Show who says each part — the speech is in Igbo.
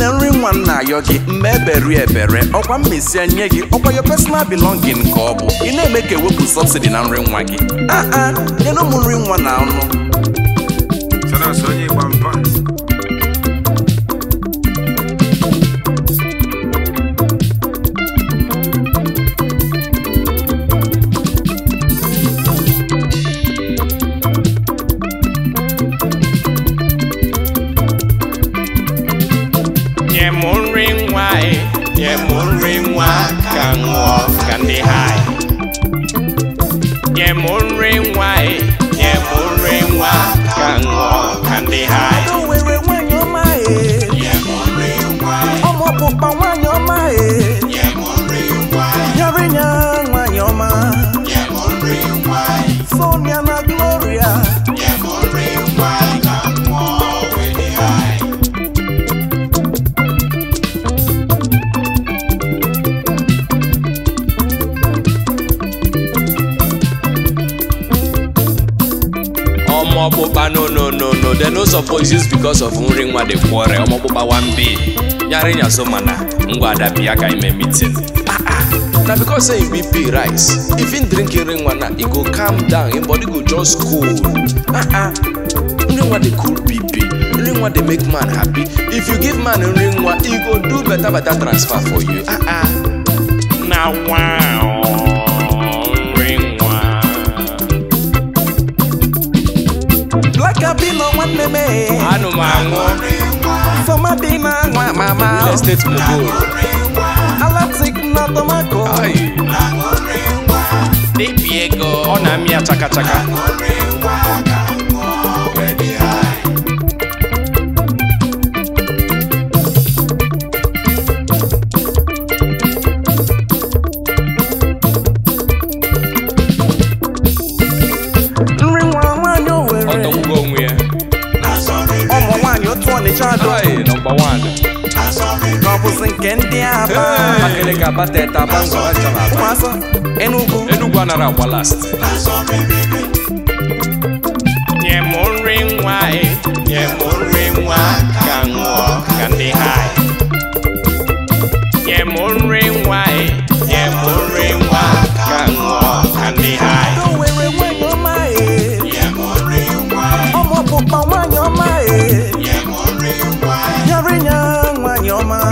Speaker 1: nwanne nri nwa m na-ayọ gị mma eberi ebere ọkwa mmesia nye gị ọkwa your personal belonging ka ọ bụ ị na-eme ka ewepụ subsidy na nri nwa gị aa nyere ụmụ nri nwa na ọnụ
Speaker 2: Sanas onye ịgba mpa
Speaker 3: nye m nri nwa e nye m nri nwa ka m ṅụọ ka ndị hai nye m nri nwa e nye m nri nwa ka m ṅụọ ka ndị hai
Speaker 1: o were nwanyị ọma e ọmụ ọkpụkpa nwanyị ọma e nyere nya nwanyị ọma sonia na gloria
Speaker 3: ọmọ ọkpụkpa no no no no they no suppose use because of nri nwa dey quarrel ọmọ ọkpụkpa one bay nyarị nya so mana ngwa adabi ya ka ime meeting ah ah na because say him bp rise if him drink nri nwa na e go calm down him body go just cool ah ah nri nwa dey cool bp nri nwa dey make man happy if you give man nri nwa e go do better better transfer for you ah ah na wow nri nwa.
Speaker 1: black abino nwanne m e
Speaker 3: anụ m aṅụ
Speaker 1: somadi na nwa mama
Speaker 3: real estate mogul
Speaker 1: alatik na tomato
Speaker 3: Ai. Debi ego ọ na-amị ya chaka chaka
Speaker 1: nri nwa nwanyị
Speaker 3: ọ
Speaker 1: owere
Speaker 3: tọgbugo onwe ya
Speaker 1: ụmụ nwanyị otu ọnịcha adọ
Speaker 3: Ai, nọmba wan
Speaker 1: ka ọ bụzi nke ndị aba
Speaker 3: Abakaliki Abatete Abangwa Achara Aba.
Speaker 1: ụmụasọ enugwu
Speaker 3: Enugwu anara agba last nye m nri nwa e nye m nri nwa ka m ṅụọ ka ndị hai nye m nri nwa e nye m nri nwa ka m ṅụọ ka ndị hai
Speaker 1: o were nwanyị ọma e ọmụ ọkpụkpa nwanyị ọma e nyere nya nwanyị ọma